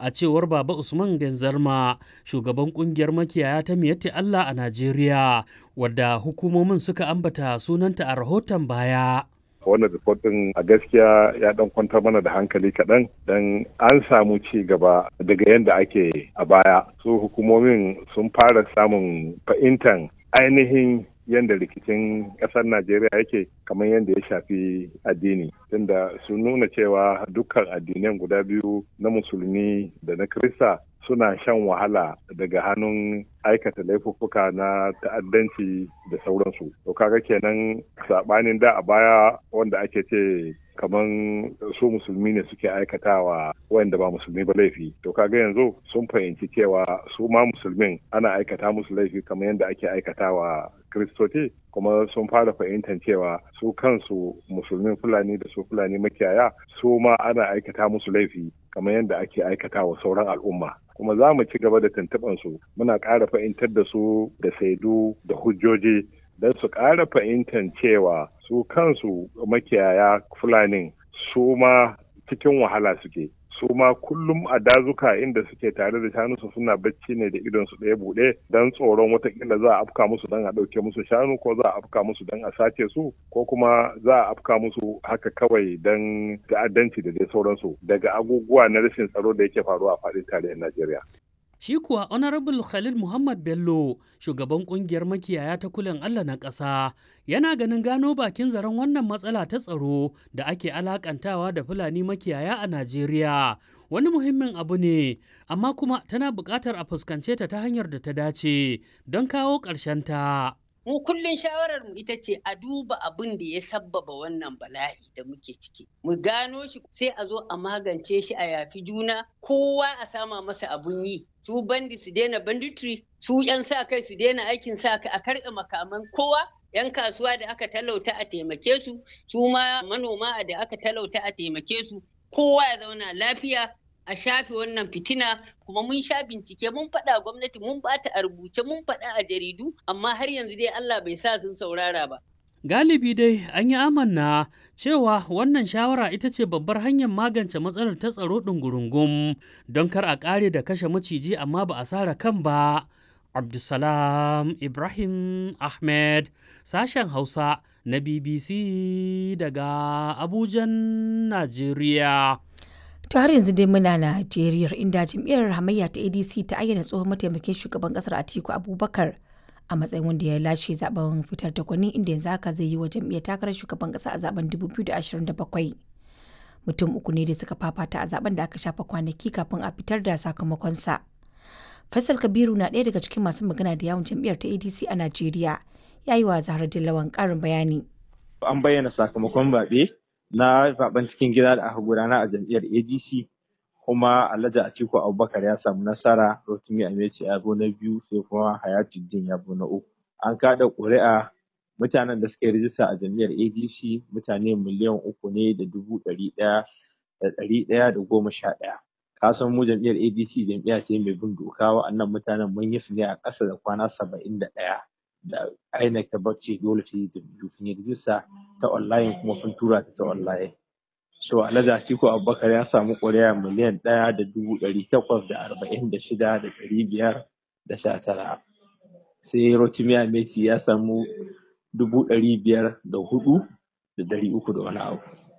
a cewar Baba Usman Genzarma shugaban kungiyar makiyaya ta Miyatti Allah a Najeriya wadda hukumomin suka ambata sunanta a rahoton baya. wannan rikotin a gaskiya ya dan kwantar mana da hankali kaɗan don an samu ci gaba daga yadda ake a baya su hukumomin sun fara samun fahimtar ainihin yadda rikicin ƙasar najeriya yake kamar yadda ya shafi addini tunda sun nuna cewa dukkan addinan guda biyu na musulmi da na krista suna shan wahala daga hannun aikata laifuffuka na ta'addanci da sauransu. To kaga kenan sabanin da a baya wanda ake ce kaman su musulmi ne suke aikatawa wanda ba musulmi ba laifi. To kaga yanzu sun fahimci cewa su ma musulmin ana aikata musu laifi kamar yadda ake aikatawa kristoci kuma sun fara fahimtar cewa su kansu musulmin fulani da su fulani makiyaya su ma ana aikata musu laifi kamar yadda ake aikata wa sauran al'umma kuma za mu ci gaba da tuntuɓar su muna ƙara fahimtar da su da saidu da hujjoji don su ƙara fahimtar cewa su kansu makiyaya fulanin su ma cikin wahala suke su ma kullum a dazuka inda suke tare da shanunsu suna bacci ne da idon su ɗaya buɗe don tsoron watakila za a afka musu don a ɗauke musu shanu ko za a afka musu don a sace su ko kuma za a afka musu haka kawai don ta'addanci da dai sauransu daga abubuwa na rashin tsaro da yake faruwa a faɗin tarayyar Najeriya. Shi kuwa Honorable Khalil Muhammad Bello, shugaban kungiyar makiyaya ta kulen Allah na ƙasa, yana ganin gano bakin zaren wannan matsala ta tsaro da ake alakantawa da Fulani makiyaya a Najeriya. Wani muhimmin abu ne, amma kuma tana buƙatar a fuskance ta ta hanyar da ta dace don kawo ta. mu kullum shawarar mu ita ce a duba abin da ya sabbaba wannan bala'i da muke ciki mu gano shi sai a zo a magance shi a yafi juna kowa a sama masa abun yi su bandi su daina banditry su yan sa kai su daina aikin sa kai a karɓe makaman kowa yan kasuwa da aka talauta a taimake su su ma manoma da aka talauta a taimake su kowa ya zauna lafiya a shafe wannan fitina kuma mun sha bincike mun faɗa gwamnati mun bata a rubuce mun faɗa a jaridu amma har yanzu dai Allah bai sa sun saurara ba. Galibi dai an yi amanna cewa wannan shawara ita ce babbar hanyar magance matsalar ta tsaro ɗungurungum don kar a ƙare da kashe maciji amma ba a sara kan ba. Abdulsalam Ibrahim Ahmed sashen Hausa na BBC daga Abujan, Najeriya. To har yanzu dai muna Najeriya inda jam'iyyar hamayya ta ADC ta ayyana tsohon mataimakin shugaban kasar Atiku Abubakar a matsayin wanda ya lashe zaben fitar da gwani inda yanzu haka zai yi wa jam'iyyar takarar shugaban kasa a zaben 2027. Mutum uku ne da suka fafata a zaben da aka shafa kwanaki kafin a fitar da sakamakonsa. Faisal Kabiru na ɗaya daga cikin masu magana da yawon jam'iyyar ta ADC a Najeriya. Ya yi wa Zahra Dillawan ƙarin bayani. An bayyana sakamakon zaɓe na zaben cikin gida da aka gudana a jam'iyyar adc kuma alhaji atiku abubakar ya samu nasara rotimi ameci ya na biyu sai kuma hayatuddin ya na uku an kada ƙuri'a mutanen da suka yi rijista a jam'iyyar adc mutane miliyan uku ne da dubu ɗari ɗaya da ɗari ɗaya da goma sha ɗaya ka san mu jam'iyyar adc jam'iyya ce mai bin doka wa'annan mutanen mun yi su ne a ƙasa da kwana saba'in da ɗaya da INEC ta bacci dole ta yi jam'iyyu sun yi rijista ta online kuma sun tura ta ta online. So Alhaji Atiku Abubakar ya samu ƙuri'a miliyan ɗaya da dubu ɗari takwas da arba'in da shida da ɗari biyar da sha tara. Sai Rotimi Ameti ya samu dubu ɗari biyar da hudu da ɗari uku da wani abu.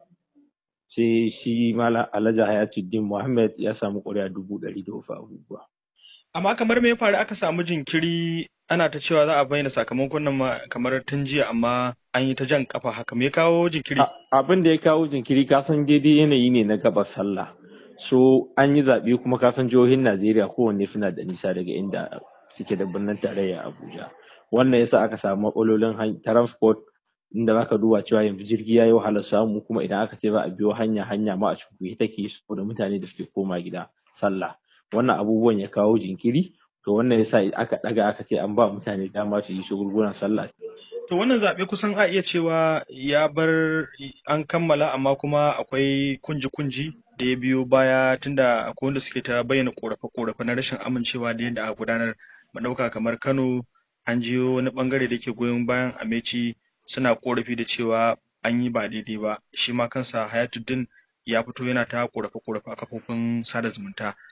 Sai shi Malam Alhaji Hayatuddin Muhammad ya samu ƙuri'a dubu ɗari da wasu abubuwa. Amma kamar me ya faru aka samu jinkiri ana ta cewa za a bayyana sakamakon nan kamar tun jiya amma an yi ta jan kafa haka me kawo jinkiri abin da ya kawo jinkiri ka san daidai yanayi ne na gaba sallah so an yi zaɓe kuma ka san jihohin najeriya kowanne suna da nisa daga inda suke da birnin tarayya abuja wannan yasa aka samu matsalolin transport inda zaka duba cewa yanzu jirgi ya yi wahalar samu kuma idan aka ce za a biyo hanya hanya ma a cikin take saboda mutane da suke koma gida sallah wannan abubuwan ya kawo jinkiri to wannan yasa aka daga aka ce an ba mutane dama su yi shagulgulan sallah to wannan zaɓe kusan a iya cewa ya bar an kammala amma kuma akwai kunji-kunji da ya biyo baya tunda akwai wanda suke ta bayyana korafe-korafe na rashin amincewa da yadda aka gudanar ɗauka kamar kano an jiyo wani bangare da ke goyon bayan ameci suna korafi da cewa an yi ba daidai ba shi ma kansa hayatuddin ya fito yana ta korafe-korafe a kafofin sada zumunta